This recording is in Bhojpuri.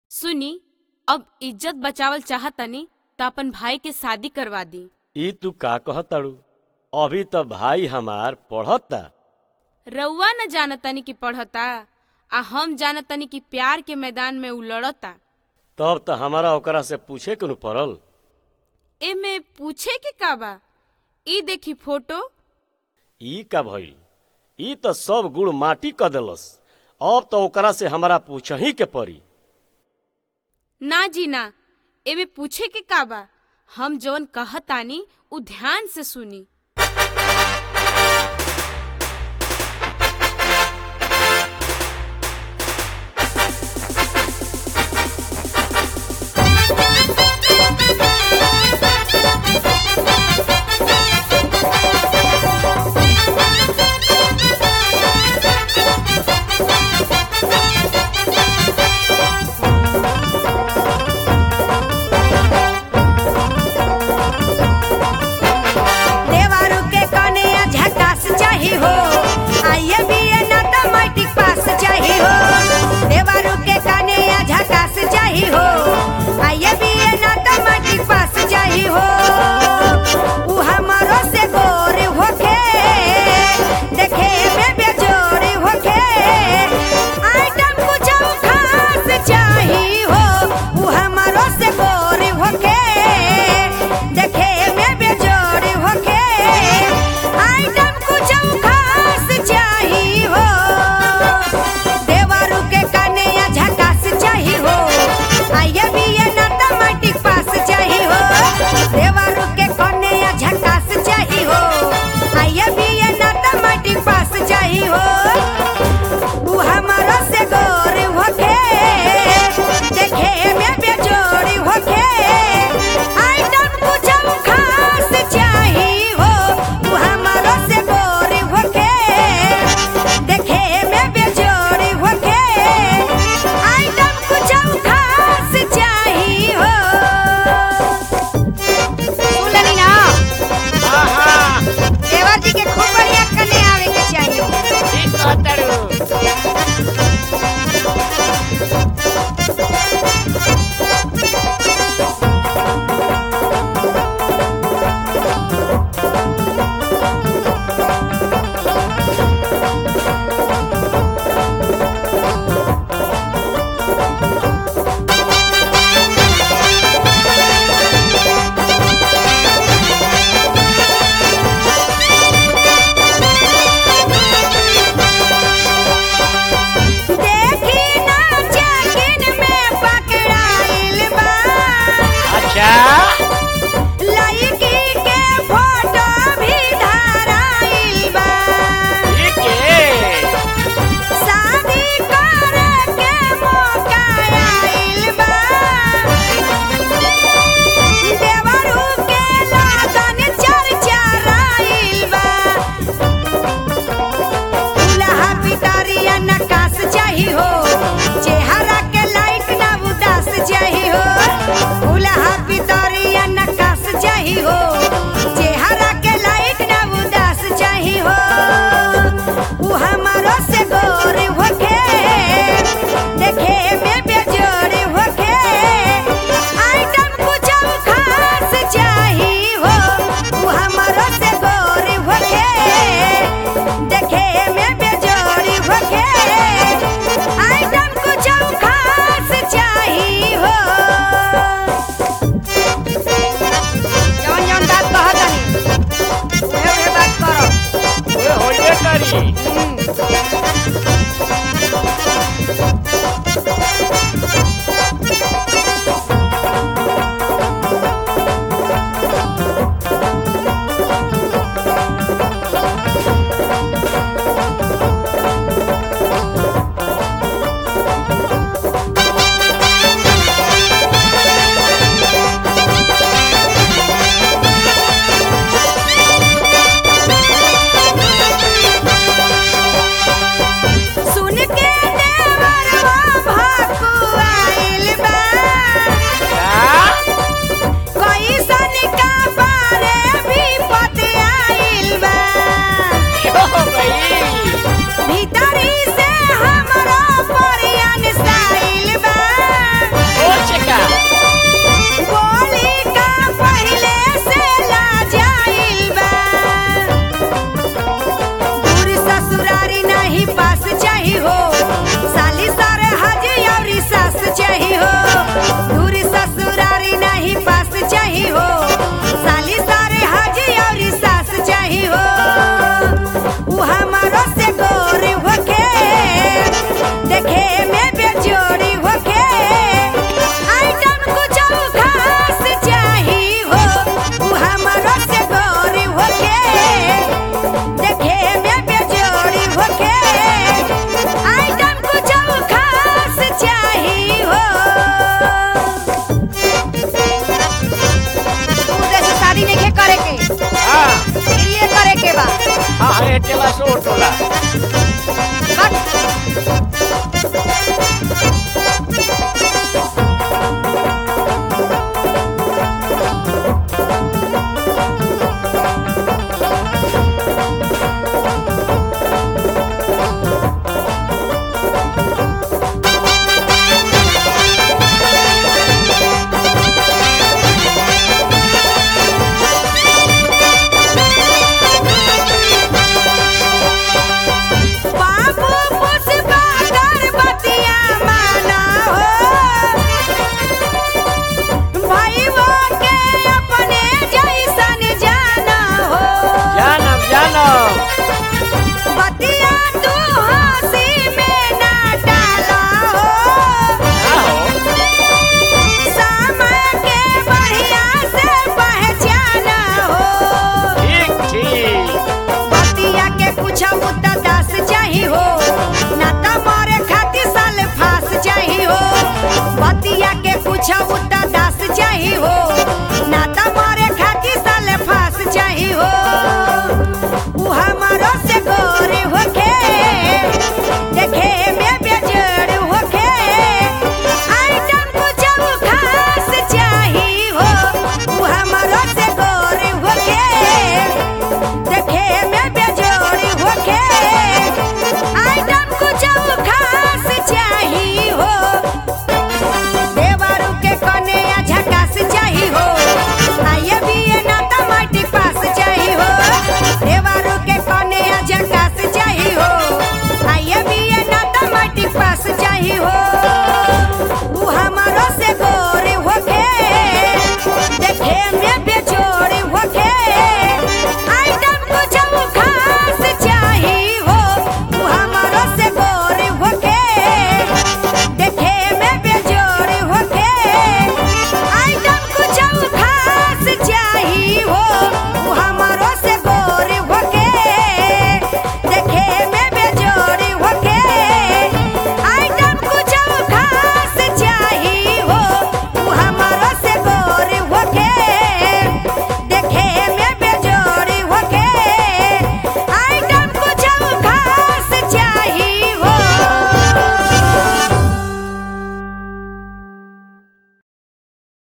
सुनी अब इज्जत बचावल चाहतनी त अपन भाई के शादी करवा दी ई तू का कहताड़ू अभी तो भाई हमार पढ़ता रउआ न जानतनी कि पढ़ता आ हम जानतनी कि प्यार के मैदान में उ लड़ता तब तो हमारा ओकरा से पूछे के न पड़ल एमे पूछे के का बा ई देखी फोटो ई का भइल ई तो सब गुड़ माटी क देलस अब तो ओकरा से हमारा पूछही के पड़ी ना जी ना एमे पूछे के का बा हम जवन कहतानी उ ध्यान से सुनी